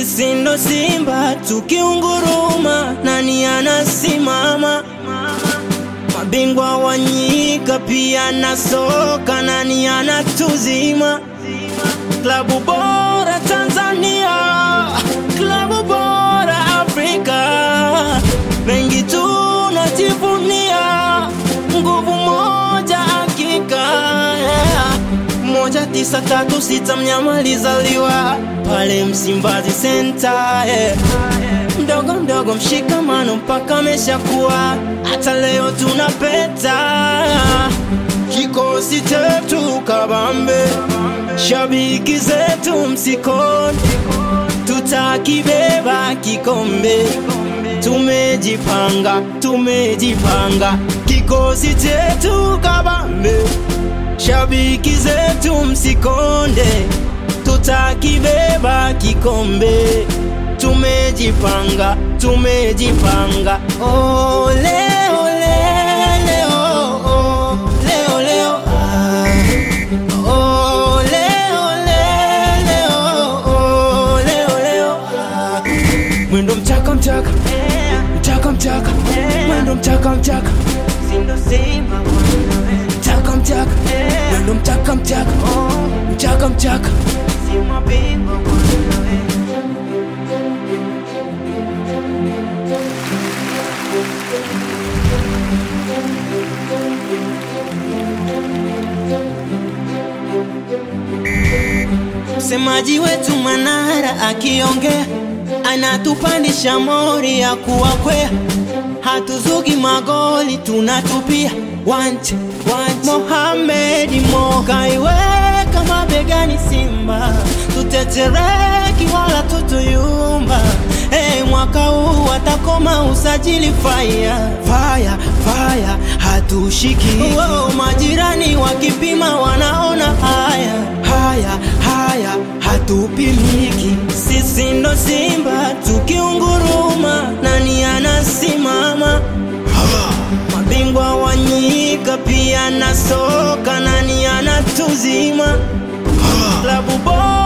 Sisi ndo Simba tukiunguruma, nani anasimama? Mabingwa wa nyika pia na soka, nani anatuzima? Klabu bora Tanzania, klabu bora Afrika, mengi tunajivunia, nguvu moja hakika yeah. Moja tisa tatu sita mnyama alizaliwa pale Msimbazi Center yeah. Mdogo mdogo mshikamano mpaka ameshakuwa, hata leo tunapeta kikosi chetu kabambe, shabiki zetu msikoni, tutakibeba kikombe. Tumejipanga, tumejipanga, kikosi chetu kabambe, shabiki zetu msikonde, tutakibeba kikombe. Tumejipanga, tumejipanga, oh, leo, leo, oh, leo, leo, ah. Oh, leo, leo, oh, leo, leo, ah. Mwendo mchaka mchaka mchaka mchaka mwendo mchaka mchaka mchaka mchaka mwendo mchaka mchaka mchaka mchaka Msemaji wetu Manara akiongea anatupandisha mori ya kuwakwea, hatuzugi magoli tunatupia wanje wanje. Mohamed Mo kaiweka mabegani Simba, tutetereki wala tutuyumba. Hey, mwaka huu watakoma usajili faya faya faya, hatushiki oh, majirani wakipima wanaona haya haya haya, hatupimiki. Sisi ndo Simba tukiunguruma, nani anasimama? Mabingwa wa nyika pia na soka, nani anatuzima? Klabu bora